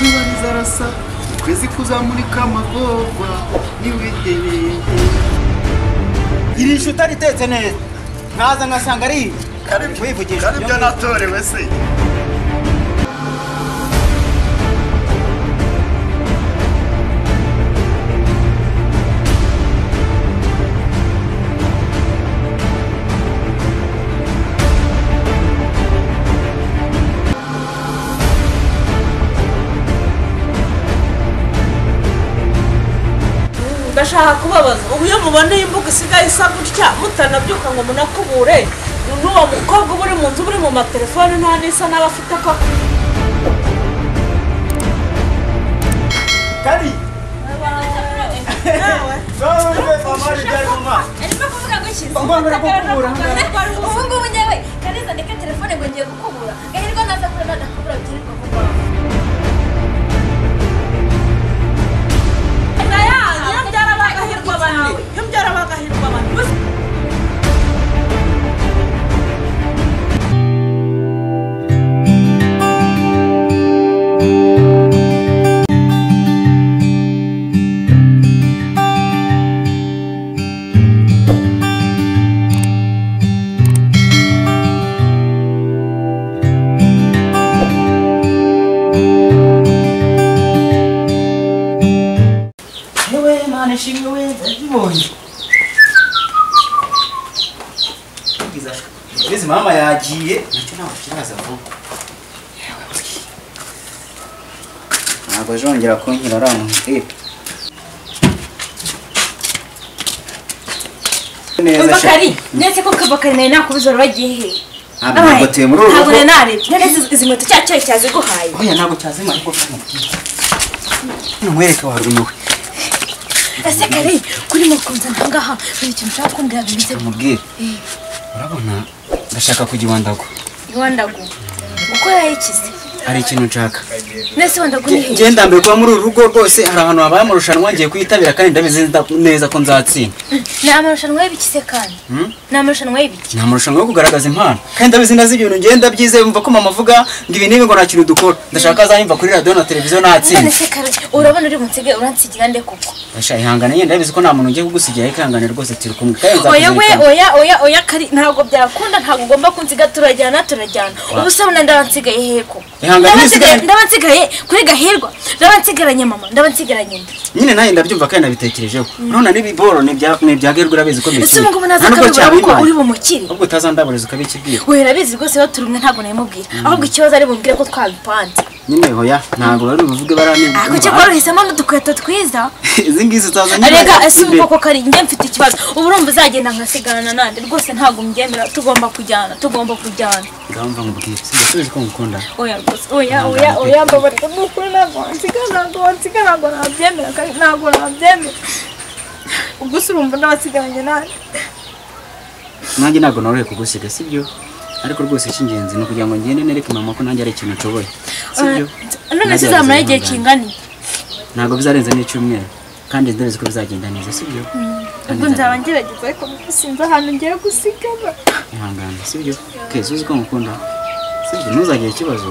kurasa ukwezi kuzamurika amagorwa ntiwegereye iri shusho utaritetse neza nkaza ngasanga ari wivugisha karibyo natorewe se ndashaka kubabaza ubu iyo muboneye imbuga isigaye isa gutya mutanabyuka ngo munakubure n'uwo mukobwa uba uri mu nzu uba uri mu matelefone nta n'isa n'aba afite ko kari wowe mama ribyari mama arimo kuvuga ngo shyize Mama, ntabwo kubura, ubu ngubu njyewe kariza ndeka telefone ngo ngiye gukubura gahirwa naza kure nadakubura byirirwa mu rwanda iyo byari abagahirwa bane iyo byari abagahirwa bane yewe mwana ishimwe we ndabibonye ubwiza ubwiza mama yagiye nacyo ntabwo kiraza vuba ntabwo azongera kunkira ariya mupira neza sha bakari ndetse ko kabakari nawe nakubuze wari wagiye he ntabwo ntabwo tuye muri uru ntabwo rugo nari narebye ndetse izi- izi nkweto cya cyayi cyaziguhaye oya ntabwo cyazima ariko kamubwira numwereke warumiwe ese kare kuri mukunze ntangaha hari ikintu ushaka kumbwira birenze mubwire urabona ndashaka kujya iwandago wandagu gukora ikizi hari ikintu nshaka ndetse wandagu ni hehe ngenda mbere kuba muri uru rugo rwose hari ahantu habaye amarushanwa ngiye kuyitabira kandi ndabizi nda- neza ko nzatsinda ni amarushanwa y'ibiki se kandi Hmm? ni amarushanwa y'ibiki ni amarushanwa yo kugaragaza impano kandi ndabizi neza ibintu ngenda byizeye mva ko mama avuga ngo ibi n'ibi ngo nta kintu dukora ndashaka azanyumva kuri radiyo na televiziyo none natsinda se kare urabona uri bunsige uransigira nde koko ndashaka ihangane nyine ndabizi ko nta muntu ugiye kugusigira ariko ihangane rwose turi kumwe kandi oya we nzakuzirikana oya oya oya kari ntabwo byakunda ntabwo ugomba kunsiga turajyana turajyana ubu se ubona ndabansigaye hehe ko Ihangane, nsigaye- ndabansigaye kuri gahirwa ndabansigaranye mama ndabansigaranye nde nyine nawe ndabyumva kandi nabitekerejeho none n'ibiboro ni ibya ni ibya gerwa urabizi ko ese ubu ngubu bikiri nta naza nubwo akabibona ko cyabibaye uri bumukire ubwo utazandaburiza ukabikibwira we urabizi rwose iyo turi umwe ntabwo nabimubwira ahubwo ikibazo ari bumbwire ko twabipanze nyine hoya ntabwo bari buvuge barambwira ako cyo waruhisemo n'udukweto twiza izi ngizi utazanye arega ese ubu koko kari njye mfite ikibazo ubu urumva uzagenda nkasigarana nande rwose ntabwo mbyemera tugomba kujyana tugomba kujyana ndamva nkubwira si ndasubiza ko ngukunda oya rwose oya oya oya mbabarira ni ukuri ntabwo wansiga ntabwo wansiga ntabwo nabyemera kandi ntabwo nabyemera ubwo se urumva ndabasigaranye nande nanjye ntabwo norohe kugusiga sibyo ariko rwose icy'ingenzi ni ukugira ngo ngende nereke mama ko nanjye ari ikintu nshoboye sibyo none se Nagerageza uzamara igihe kwihangana. kingana iki? ntabwo bizarenze n'icyumweru kandi ndabizi ko bizagenda neza sibyo ubwo nzaba ngerageza ariko sinzi ahantu ngiye gusigara ihangane sibyo keza uzi ko ngukunda sibyo ntuzagire ikibazo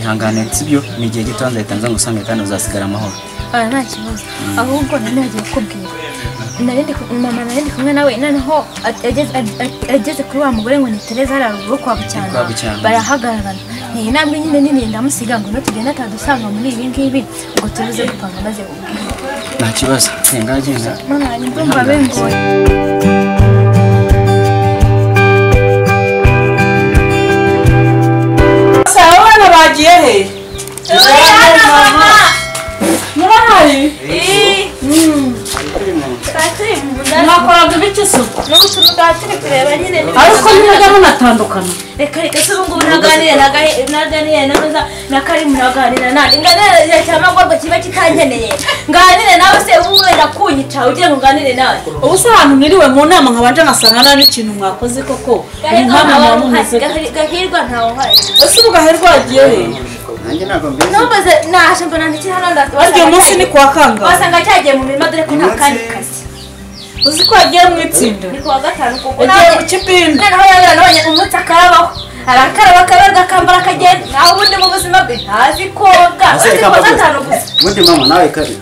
ihangane sibyo ni igihe gito nzahita nza ngusanga kandi uzasigara amahoro aha nta kibazo ahubwo nari nagiye kukubwira narindi mama narindi kumwe nawe noneho a- ageze- a- a- ageze kuri wa mugore ngo nitereze hariya ruguru kwa bucyana Kwa Bucyana. barahagararana ni intambwe nyine nini ndamusiga ngo nitugenda atadusanga muri ibi ngibi ngo tubuze gupanga maze ubwira nta kibazo genda genda mwana wanjye ndumva bingoye ese aba bana bagiye he murahari Turi mu nzu. nta mwakoraga ibiki se n'ubu turi ngaha turi kureba nyine ni ariko ntimuge munatandukana reka reka se ubu ngubu ntaganire na Gahe- ntaganire na meza na karimu ntaganira nanjye nganira igihe cya magorwa kiba kitankeneye nganire nawe se ubu wenda kunyica ugiye ngo nganire nawe ubu se ahantu mwiriwe mu nama nkabanje ngasanga nta n'ikintu mwakoze koko ni gahirwa nk'ahantu ntawe muba mumeze uhari Gahi- gahirwa ntawe uhari ese ubu gahe rwagiye he nanjye ntabwo mbizi numvaze naje mbona ndetse hano ndasanga waryo munsi ni kuwa kangahe wasanga cyagiye mu mirima dore ko nta kandi kazi uzi ko yagiye mu itsinda ni kuwa gatanu kuko yagiye mu nawe kipinda noneho yabera nabonye umunsi akarabaho arakaraba akaberwa akambara akagenda naho ubundi mu buzima bwe ntazi koga Aseka uzi kuwa amaguru. gatanu gusa ubundi mama nawe kare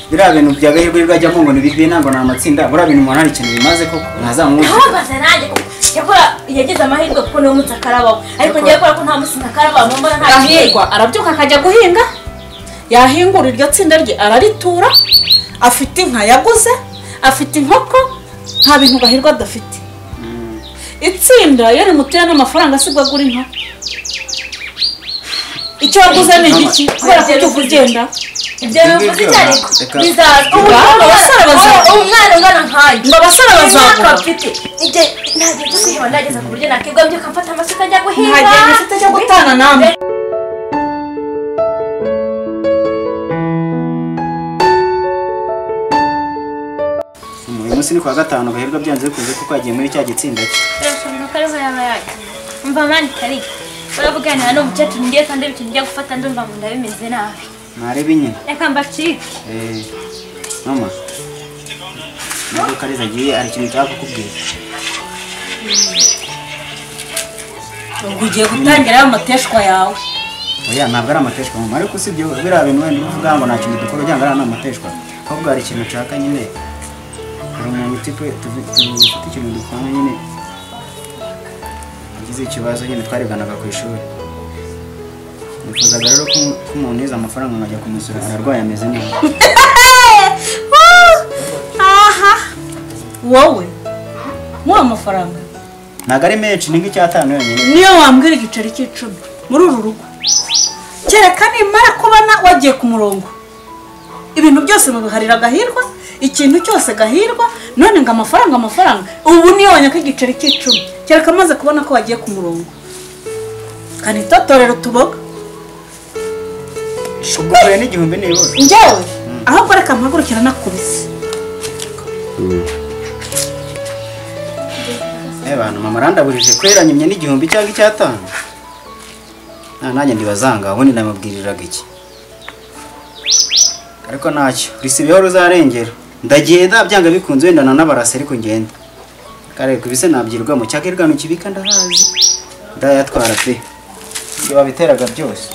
biriya bintu bya gahirwe birwajyamo ngo ni bibina ngo ni amatsinda buriya bintu umuntu hari ikintu bimaze koko ntazamuzi ntabaza nanjye kuko yakora yagize amahirwe kuko niwe munsi akarabaho ariko ngiye kubera ko nta munsi ntakarabaho mbona nta yahingwa arabyuka akajya guhinga yahingura iryo tsinda rye araritura afite inka yaguze afite inkoko nta bintu gahirwa adafite itsinda iyo rimutera n'amafaranga asigwa agura inka icyo waguze ni igiki kubera ko ubyuka ugenda ibyo bivuze icyo ariko Reka. bizaza ubu Reka. ngubu Abasore bazagura. ubu umwana ungana nkanjye ngo abasore imyaka bazagura bafite ibyo ntabwo byo kuyibona ndageza ku buryo nakigwa mbyuka mfata amasuka njya guhinga ntagihe gifite cyo gutana namwe uyu munsi ni kuwa gatanu gahirwe byanze bikunze kuko yagiye muri cya gitsinda cye Reka ibintu kariza yaba yajya mva mani kari baravuganira n'umukecuru ngiye kandi ibintu njya gufata ndumva ngo ndabimeze nabi ntarebe nyine reka mbacike Eh, mama nubwo kariza agiye hari ikintu nshaka kukubwira ubwo ugiye gutangira ya mateshwa yawe oya ntabwo ari amateshwa mama ariko usibye biriya bintu wenda uvuga ngo nta kintu dukora ujya ngo ari amateshwa ahubwo hari ikintu nshaka nyine hari umuntu utipe dufite ikintu dukora nyine agize ikibazo nyine twarebanaga ku ishuri nifuzaga rero ko ko umuntu yize amafaranga nkajya kumusura ararwaye ameze neza aha wowe muri amafaranga ntabwo ari menshi ni nk'icyatanu yonyine niyo wambwira igiceri cy'icumi muri uru rugo kereka nimara kubona wagiye ku murongo ibintu byose mubiharira gahirwa ikintu cyose gahirwa none ngo amafaranga amafaranga ubu niyo wanyaka igiceri cy'icumi kereka amaze kubona ko wagiye ku murongo kandi itotorero tuboga ubwoye n'igihumbi nibura njyewe ahubwo reka mpagurukira nakubise Eh bantu mama randaburije kweranyimye n'igihumbi cyangwa icyatanu nta nanjye ndibazanga ubundi namubwiriraga iki ariko ntacyo risibeho ruzarengera ndagenda byanga bikunze wenda na n'abarasi ariko ngenda kare kubise nabyirwamo cyakirwano kibika ndahazi ndayatwara pe ibyo babiteraga byose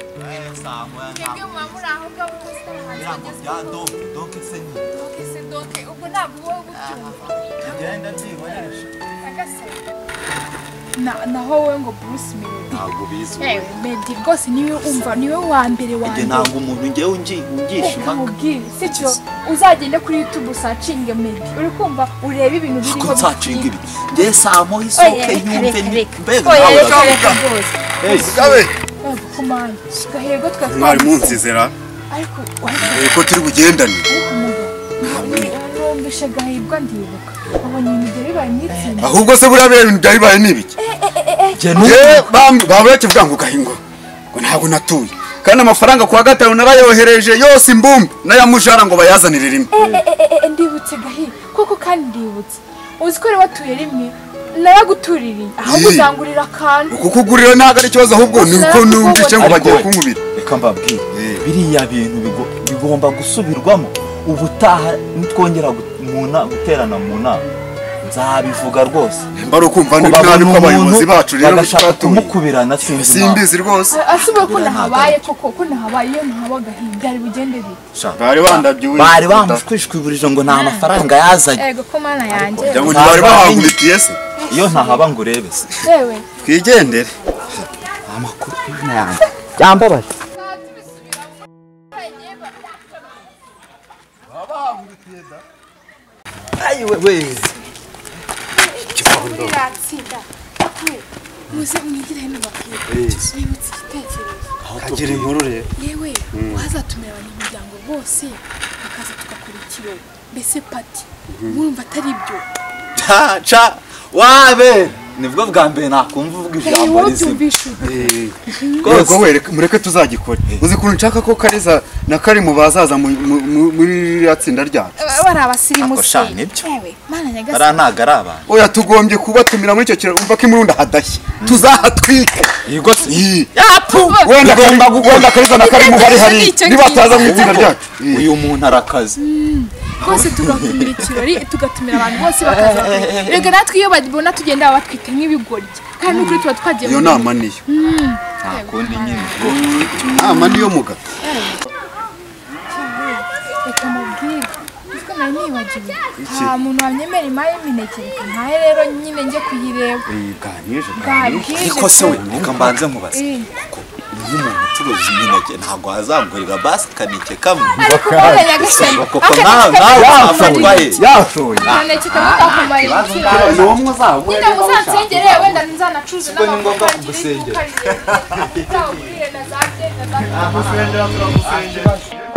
mwebwe muba muri aho ngaho hose abahanzi bagezweho doke se doke ubwo ntabwo wowe ubyumva agasaba Na- naho wowe ngo bruce melody ntabwo bizi yewe melody rwose niwe umva niwe wa mbere wa ubwenge mbere ntabwo umuntu ngewe ungi- ungisha reka impaka nkubwire sicyo uzagende kuri youtube usacinge melody uri kumva urebe ibintu ko biriho nzacinga byinshi. ibi ngewe saa moya isohoke yumve ni- mbega oya nawe reka uravuga. reka rwose Urumva ko mani gahego twatwari Mwari munzizera ariko ariko eh, ko turi bugendane ariko umugabo numvishe gahirwa ndibuka abonye imideri bari mu itsinda ahubwo se buriya biriya bintu byayibaye ni ibiki Ngewe bam- baba bakivuga ngo gahingo ngo ntabwo natuye kandi amafaranga ku wa gatanu narayohereje yose imbumbe n'ayamujara ngo bayazanire rimwe ndibutse gahi koko kandi ndibutse uzi ko rero watuye rimwe naragutuririye ahubwo Ii. uzangurira akantu uku kugurira ntabwo ari ikibazo ahubwo ni uko numvise ngo bagiye kunkubira reka mbabwire Eh. biriya bintu bigo- bigomba gusubirwamo ubutaha nitwongera gu- mu na- guterana mu nama nzabivuga rwose mba ari ukumva ni Kubabona nabi ko abayobozi umuntu bacu rero bagashaka batuye kumukubirana sinzi impamvu. simbizi rwose asibuye ko nahabaye koko ko nahabaye iyo ntahaba gahi byari bugende bite bari bandabyiwe bari bamushwishwibirije ngo nta mafaranga yazanye ego ko mana yanjye ngo ntibari bahanguritiye se iyo ntahaba ngo urebe se yewe twigendere amakuru yanjye byambabaje muri iriya tsinda muze mwigire hano bakwiye mwibutse igitekerezo kagira inkuru rero yewe wazatumira abanyamuryango bose bakaza tugakora ikirori mbese pati murumva atari byo ca ca wabe nibwo bwa mbere nakumva uvuga reba ijambo rizima byumvishe ubu rwose Yego wereke mureke tuzagikore uzi ukuntu nshaka ko kariza na kari mu bazaza mu- mu- mu- muri ririya tsinda ryacu bari abasirimu Ako se sha, nibyo. yewe mana bariya nyagasani ntago ari abantu oya tugombye kubatumira muri icyo kirori umva ko imurunda hadashye tuzahatwike yego se Iyi. yapu wenda Kariza- wenda kariza na kari mu bari hari Nicyo nibataza mu itsinda ryacu Iyi. uyu muntu arakaze rwose tugatumira ikirori tugatumira abantu bose bakaza rega natwe iyo babona tugenda batwite nk'ibigoryi kandi n'ukuri tuba twagiye iyo mu- nama niyo nta kundi nyine ubwo nama niyo mugato reka mubwire kuko nari nibagiwe nta muntu wanyemera imari y'imineke reka ntahe rero nyine njye kuyireba ganije bwabwije ariko se we reka mbanze nkubaze Eh. kuko iyo umuntu ucuruza imineke ntabwo azagurira basi kanike kamwe ariko ubaye nyagasani kuko nawe nawe wafatwaye yashoye umuneke kamakamara igiciro ni umwe uzaba nyine uzansengere wenda nzanacuruze n'amafaranga ngiri kuko ari na za byenda za Gusengera turamusengera